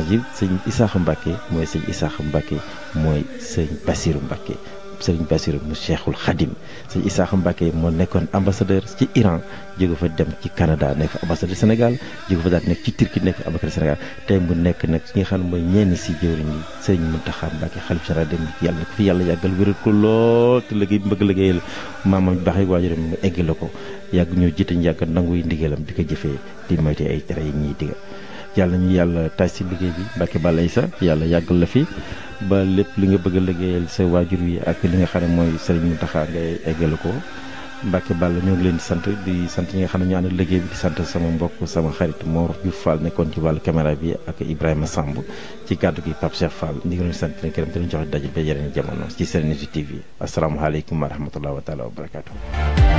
Rajim sëñ Isaaxa Mbacke mooy sëñ Isaaxa Mbacke mooy sëñ Bassirou Mbacke sëñ Bassirou mu Cheikhul Khadim sëñ Isaaxa Mbacke moo nekkoon ambassadeur ci Iran jóge fa dem ci Canada nekk ambassadeur Sénégal jóge fa daal nekk ci Turquie nekk ambassadeur Sénégal tey mu nekk nag ki nga xam ne mooy ñenn si jëwriñ yi sëñ Mountakha Mbacke xalif général dem yàlla ko fi yàlla yàggal wéral ko lool te liggéey bi bëgg liggéeyal maamam baax yi waajuram mu eggale ko yàgg ñoo jiite ñu yàgg nanguy ndigalam di ko jëfee di moyte ay tere yi ñuy digal yàlla ñu yàlla taaj si liggéey bi Mbacke Balla Issa yàlla yàggal la fi ba lépp li nga bëgg a liggéeyal sa waajur yi ak li nga xam ne mooy Serigne Mountakha ngay eggale ko Mbacke Balla ñoo ngi leen di sant di sant ñi nga xam ne ñu ànd liggéey bi di sant sama mbokk sama xarit Mor Diouf Fall nekkoon ci wàllu caméra bi ak Ibrahima Samb ci kàddu gi Pape Cheikh Fall ñu ngi leen di sant leen gërëm te ñu joxe daje ba yeneen jamono ci Serenity TV asalaamaaleykum wa rahmatulah wa taala wa barakaatu.